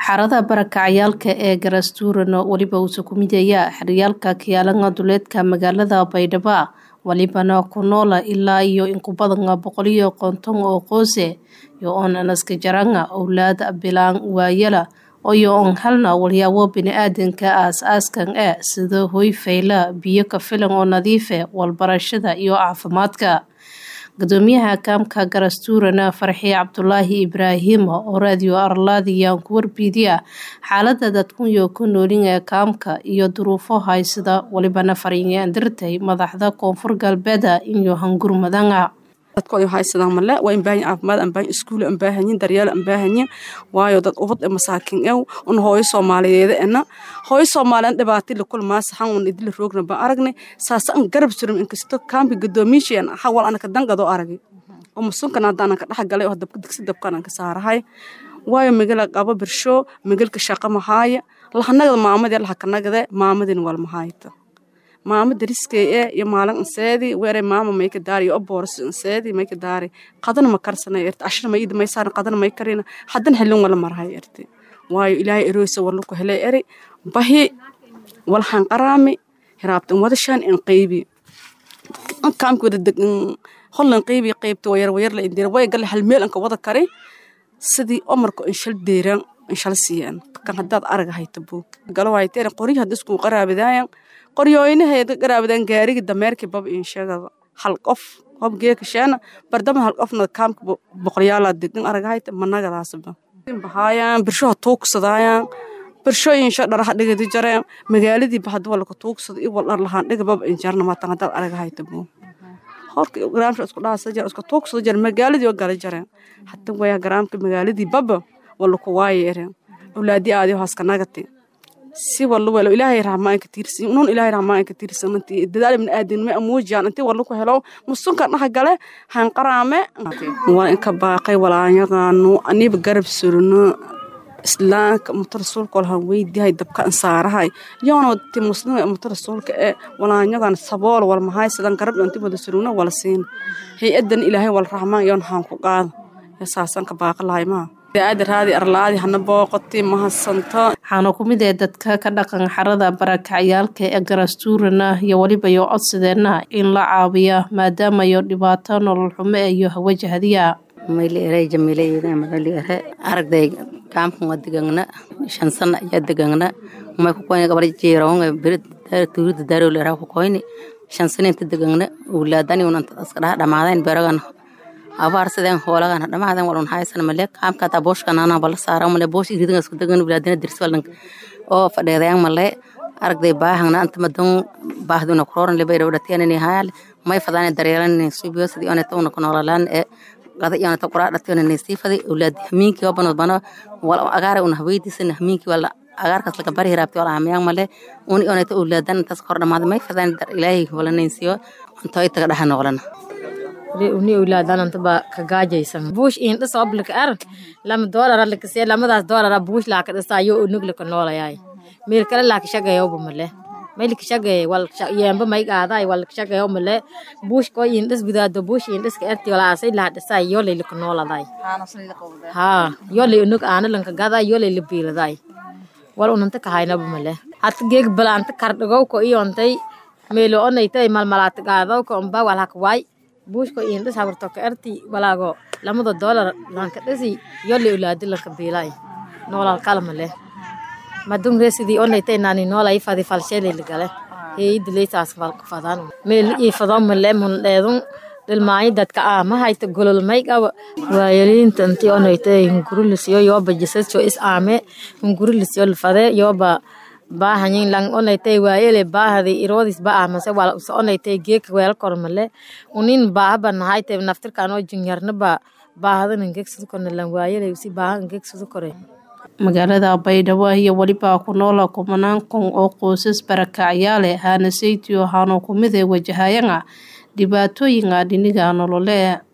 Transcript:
xarada barakacayaalka ee garastuurano weliba uusa ku midaya xeryaalka kiyaalanga duleedka magaalada baydhabo walibana ku noola ilaa iyo inku badan boqoliyo konton oo qoose yo oon anaska jaranga owlaad bilaan waayala oyo oon halna walyaabo bini-aadanka aas-aaskan e sida hoy fayla biyo ka filan oo nadiife walbarashada iyo caafimaadka gudoomiyaha kaamka garastuurana farxi cabdulaahi ibraahim oo raadiyo arlaadiyaan ku warbiidiya xaalada dadkunyo ku noolin ee kaamka iyo duruufo haysada walibana fariingaan dirtay madaxda koonfur galbeeda iyo hangurmadanga dadkooda haysadaan male waa in baahan caafimaad aan baahan iskuul aan baahanyin daryeel aan baahanyin waayo dad ubad ee masaakin ew un hooyo soomaaliyeed ena hooyo soomaaliyeed dhibaati la kulmaa saxan un idila roogna baan aragnay saasa an garab surum inkasto kaambi gadoomiishiyan hawal anaka dangadoo aragay oo masunkan hadda anaka dhex galay oo dabka digsi dabkan anka saarahay waayo magala qabo birsho magalka shaqa mahaaya lahanagada maamadee lahakanagade maamadin wal mahaayta maama dariskay e iyo maalin anseedi weere maama mayka daari iyo obooras anseedi mayka daari qadana ma karsana erti ashna mayida may saaran qadana may karina hadan helin wala marhay erti waayo ilaahay erooysa warluku helay eri bahi walhan qaraami hiraabtan wadashaan in qaybi kaamki wada degan hollan qaybi qaybta wayar wayar la indira way galle hal meel anka wada kari sidii omarka inshal deeran inshal siiyaan kan haddaad araga hayta buug galawayteen qoryi hadda isku qaraabidaayan qoryooyinaheeda garaabadaan gaarigi dameerkii bab inshagada hal qof qof geekasheena bardama hal qofna kaamka boqoryaalaa degan aragahayta managadaasba bahaayaan birshoha tuugsadaayan birsho insha dharaha dhigadi jareen magaaladii bahad walka tuugsada i wal dhar lahaan dhiga bab injarna matan haddaad aragahayta buu horka garaamsha isku dhaasa jar isku tuugsada jar magaaladii oo gala jareen hata waya garaamka magaaladii baba wala ku waaye ereen awlaadii aadi haaska nagati si walla welo ilaahay rahmaan ka tiirsan nun ilaahay rahmaan ka tiirsan intii dadaal min aadin ma amuujaan intii walla ku helo musunka dhax gale han qaraame waa in ka baaqay walaanyaqaanu aniba garab surno islaamka mutar rasuulka walahan weydiyahay dabka ansaarahay yoona ti muslima mutar rasuulka ee walaanyagan sabool wal mahay sidan garab intii wada surno wala siin hay-adan ilaahay wal rahmaan yoon haan ku qaada saasan ka baaqi lahay maa waxaana ku mid ee dadka ka dhaqan xarada barakacayaalka ee garastuurana iyo weliba yo codsadeenna in la caawiya maadaamayo dhibaato nolol xumo iyo hawajahadiya mayli ere jamiilayda madali ere aragday kaamkan waa degangna shan sana ayaa degangna may ku koyni gabar jiirawanga beri tuurida daarowle eraa ku koyni shan sana inta degangna owlaadani unanta iska dhaha dhamaadayn beragan abaar sideen hoolagan dhamaadan walun haysan male kaamka ta booshka nana bala saara male boosh idinga isku dagan bilaadina dirs walan oo fadheedayan male aragday baahangna anta madan baahduna kuroran lebe dhawdhatiyana ni hayal may fadana daryeelan subiyo sidii ona tawna kunoolalan ee qada iyona ta quraa dhatiyana ni sifadi awlaadi hamiinki wabano bana wal agaara una haweydiisana hamiinki wala agaarkaas laga bari hiraabti wala hamiyaan male uni onayta awlaadan intaas kor dhamaada may fadana dar ilaahay wala naysiyo antooy taga dhaha noolana uni awlaadananta ba ka gaajaysan buush in dhis oblika ar lama doolara lakasee lamadaas doolara buush laaka dhisayo unug laka noolayay meel kale laaka shagayoba male maylka shagay wal yeemba may qaaday wal shagayo male buush ko in dhis gudaado buush in dhiska erti wala asay laa dhisay yolay laka nooladay ha yolay unug aana lanka gaday yolay la biiladay wal unanta ka haynaba male hat geeg balaanta kardhagow ko iyontay meelo onaytay malmalaata qaadaw ko umba wal haka waay buushko indhis habarto ka erti walaago lamada doolar lanka dhisi yoli ulaadi lanka biilay noolal kalma leh madung residii onaytay nani noolay fadi falsheeli ligale heeyidi leytaas fadan meel ii fado male mun dheedun dhilmaayo dadka ah ma hayta golol may qaba waayaliinta intii onaytay hungurulisiyo yooba jisajo is aame hungurulisiyo lfade yooba baahanyin lang onaytay waayele baahadi iroodis ba amase wala usa onaytay geeka weel kormale unin baahaba nahayte naftirkan oo jinyarna ba baahada ngegsadu korne lang waayele usi baaha ngegsadu kore magaalada baydhabo iyo weliba ku noola kumanaan kun oo qoysas barakacyaale haana saytiyo haano kumide wajahayanga dhibaatooyinga dhiniga nolole